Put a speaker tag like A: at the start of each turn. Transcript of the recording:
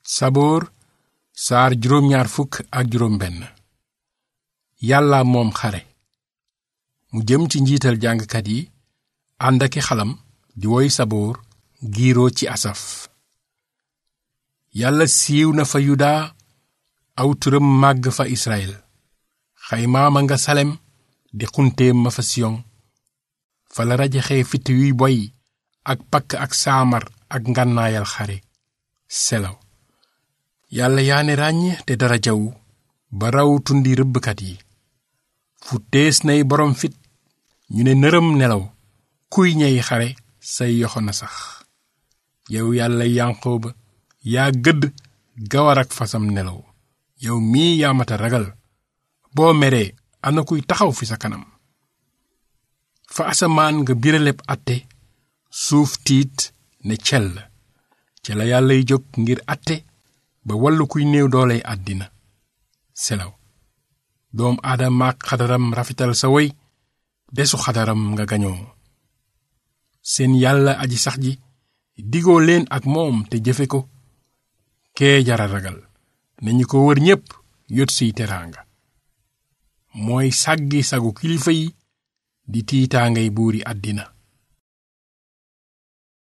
A: saboor saar juróom ñaar fukk ak juróom benn yàlla moom xare mu jëm ci njiital jàngkat yi ànd aki xalam di woy saboor giiroo ci asaf yàlla siiw na fa yuda aw turam màgg fa israel xaymaama nga salem di xunteem ma fa siyon fa la rajaxee fitt yuy boy ak pakk ak saamar ak ngànnaayal xare selaw yàlla yaane ràññ te dara jaw ba raw tundi rëbbkat yi fu tees nay boroom fit ñu ne nërëm nelaw kuy ñey xare say yoxo na sax yow yàlla yanqoo ba yaa gëdd gawar ak fasam nelaw yow mii yaamata ragal boo meree ana kuy taxaw fi sa kanam fa asamaan nga biraleb atte suuf tiit ne cell ca la yàllay jóg ngir atte ba wallu kuy néew dooley àddina selaw doom aadama ak xadaram rafetal sa woy desu xadaram nga gañoo seen yàlla aji sax ji digoo leen ak moom te jëfe ko kee jara ragal nañu ko wër ñépp yot siy teraanga mooy sàggi sagu kilifa yi di tiitaangay buuri àddina